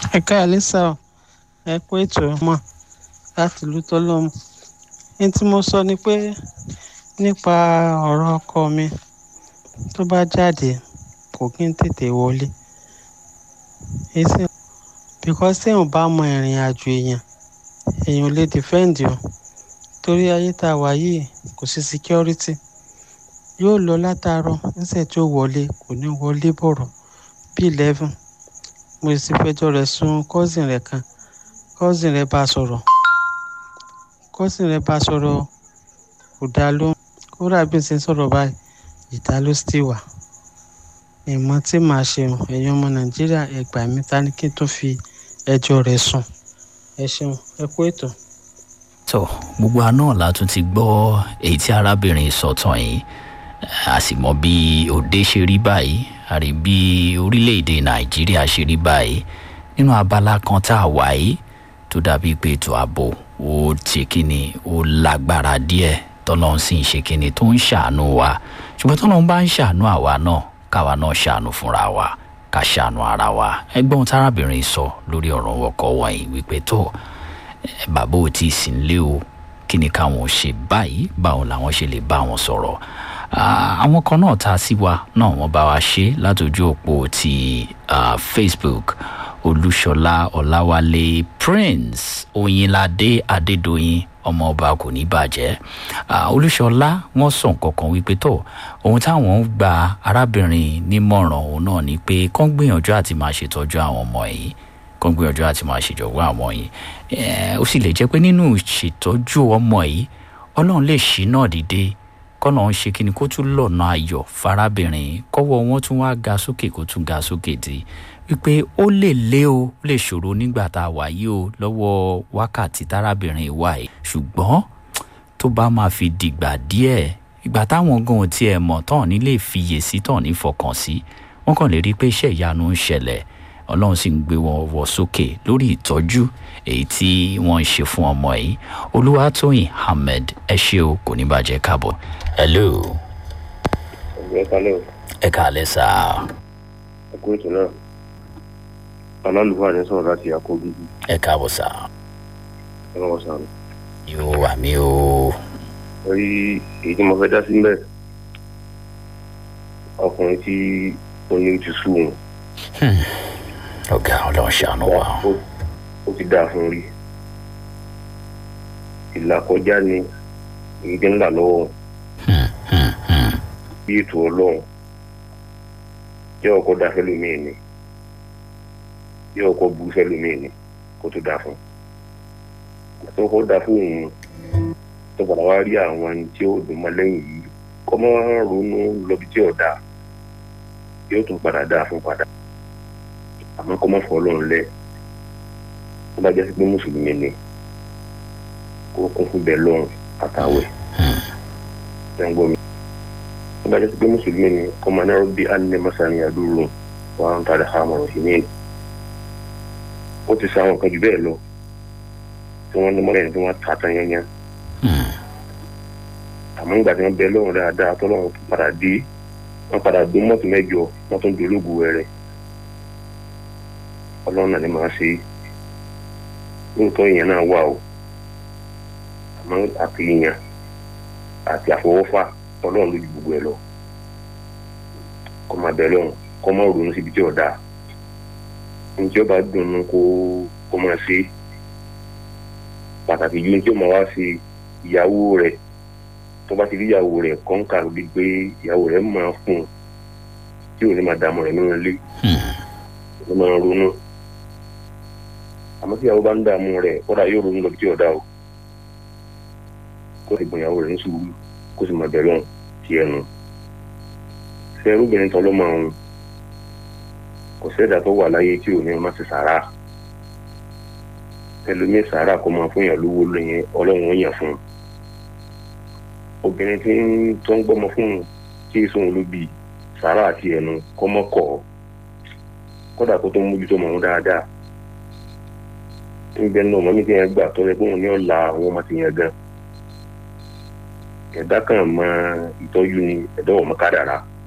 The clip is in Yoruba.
ẹ káàlẹ́ sá ọ ẹ kú ètò ọmọ láti ìlú tọ́lọ́mù ní tí mo sọ ni pé nípa ọ̀rọ̀ ọkọ mi tó bá jáde kò kí n tètè wọlé èsì because téèyàn bá mọ ìrìn àjò èèyàn èèyàn ò lè defend o torí ayé tá a wà yìí kò sí security yóò lọ látàárọ̀ níṣẹ́ tí ó wọlé kò ní wọlé bọ̀rọ̀ bí eleven mo sì fẹjọ́ rẹ̀ sùn cousin rẹ̀ kan cousin rẹ̀ bá sọ̀rọ̀ cousin rẹ̀ bá sọ̀rọ̀ kò dá lóhùn kódà bí n ṣe ń sọ̀rọ̀ báyìí ìdá ló sì wà ìmọ̀ tí màá ṣe ẹ̀yin ọmọ nàìjíríà ẹ gbà mí ta ni kí n tó fi ẹjọ́ rẹ̀ sùn ẹ ṣeun ẹ kú ètò. tó gbogbo àná la tún ti gbọ́ èyí tí arábìnrin sọ̀tàn yìí a sì mọ bí òde ṣe rí báyìí a rí bí orílẹ̀-èdè nàìjíríà ṣe rí báyìí nínú abala kan tá a wà yìí tó dàbí pé ètò ààbò ó ṣe kíni ó lágbára díẹ̀ tọ́lọ́run sì ń ṣe kíni tó ń ṣàánú wa ṣùgbọ́n tọ́lọ́run bá ń ṣàánú àwa náà káwa náà ṣàánú fúnra wa ká ṣàánú ara wa ẹgbọ́n tárábìnrin sọ lórí ọ̀rọ̀ ọkọ̀ wọ̀nyí wípé tó bàbá ò tí ì sí nílé o kí ni káwọn ṣe báyìí báwo làwọn ṣe lè bá wọn sọ̀rọ̀ àwọn kan náà ta sí wa náà wọ́n bá wa ṣe látòjú òpó ti facebook olúṣọlá ọláwálé prince oyinládé adédọyìn ọmọọba kò ní bàjẹ́ olúṣọlá wọn sọ nǹkan kan wípé tó ohun táwọn ń gba arábìnrin nímọ̀ràn òun náà ni pé kán gbìyànjú àti máa ṣètọ́jú àwọn ọmọ yìí kán gbìyànjú àti máa ṣèjọba àwọn yìí ó sì lè jẹ́ pé nínú ìṣètọ́jú ọmọ yìí ọlọ́run lè ṣí náà dìde kọ́nà ń ṣe kíni kó tún lọ́nà ayọ̀ farabìnrin kọ́wọ́ wọn tún wá ga sókè kó tún ga sókè dé wípé ó lè lé o ó lè ṣòro nígbà tá a wà yìí o lọ́wọ́ wákàtí tárábìnrin wà yìí ṣùgbọ́n tó bá máa fi dìgbà díẹ̀ ìgbà táwọn gan ò tiẹ̀ mọ̀ tán ní lè fiyè sí tán ní fọkàn sí wọ́n kàn lè rí i pé iṣẹ́ ìyanu ń ṣẹlẹ̀ ọlọ́run sì ń gbé wọn wọ sókè lórí ìtọ́jú èyí tí wọ́n ń ṣe fún ọmọ yìí olúwatóyìn ahmed ẹ ṣe o kò ní bàjẹ́ káàbọ̀ hello. ẹ kálẹ̀ o. ẹ kálẹ̀ sá. ẹ kú ètò náà alálùfáà ní sọ̀rọ̀ láti àkóbí. ẹ káàbọ̀ sá. ẹ lọ́wọ́ sáré. yóò wà mí o. orí èyí tí mo fẹ́ dá sí mbẹ́ ọkùnrin tí ó ní ti sú òun. ọ̀gá ọlọ́run ṣàánú wa. ó ti dáa fún rí ìlàkọjá ni èyí tí ń là lọ́wọ́ bí ètò ọlọ́run jẹ́ ọkọ̀ dá fẹ́lómi ni jẹ́ ọkọ̀ bu fẹ́lómi ni kó tó dáa fún tó kọ́ dáa fún òun tó padà wá rí àwọn ẹni tí ó dùn mọ́ lẹ́yìn yìí kọ́ mọ́ ronú lọ́bi tí ò dáa yóò tún padà dáa fún padà àmọ́ kọ́ mọ́ fọ́ ọlọ́run lẹ̀ tó bá jẹ́ sí pé mùsùlùmí ni kó kún fún bẹ́ẹ̀ lọ́run àtàwẹ̀ ẹ̀ǹgbọ́n mi tó bá jẹ́ sí pé mùsùlùmí ni kọ́ máa náà bí alẹ́ masani adúrú wà ń tàdé àmọ̀ràn sí ní ó ti sọ àwọn kan jù bẹ́ẹ̀ lọ tí wọ́n ní mọ́lẹ́ni tí wọ́n ta tán yányá àmọ́ nígbà tí wọ́n bẹ lọ́run dáadáa tọ́lọ́run padà dé wọ́n padà gbé mọ́tò mẹ́jọ wọ́n tún dológun rẹ̀ ọlọ́run náà ni màá ṣe lóòótọ́ ìyẹn náà wà o àmọ́ àti ìyẹn àti àfọwọ́fà ọlọ́run lójú gbogbo ẹ̀ lọ kọ́ máa bẹ lọ́run kọ́ máa ronú síbi tí ọ̀dà njẹ́ ọba dùnú kó kó máa ṣe pàtàkì ju njẹ́ ọmọ wa ṣe ìyàwó rẹ̀ tó bá ti rí ìyàwó rẹ̀ kọ́ńkà lórí pé ìyàwó rẹ̀ máa fún un tí ò ní máa dààmú rẹ̀ nínú ilé ló máa ronú àmọ́ tí ìyàwó bá ń dààmú rẹ̀ kódà yóò ronú lọ bí tí ọ̀dà o kó sì gbọ̀n ìyàwó rẹ̀ ní sùúrù kó sì máa bẹ̀rẹ̀ ti ẹnu ṣe irúbìnrin tán ló máa ń kò sẹ́dà tó wà láyé tí ò ní ọmọ ti sàrà ẹlòmíì sàrà kó máa fún yàn lówó lóyìn ọlọ́run ó yàn fún un obìnrin tí ń tó ń gbọ́mọ fún un tí èso òun ló bí sàrà àti ẹnu kọ́mọ́kọ́ kódà kó tó mójútó mọ̀ ọ́n dáadáa ń bẹ náà mọ́mí tí yẹn gbà tó yẹ kó òun ní ọ̀la àwọn ọmọ ti yẹn gan ẹ̀dá kan mọ ìtọ́jú ni ẹ̀dá ọmọ kádàrá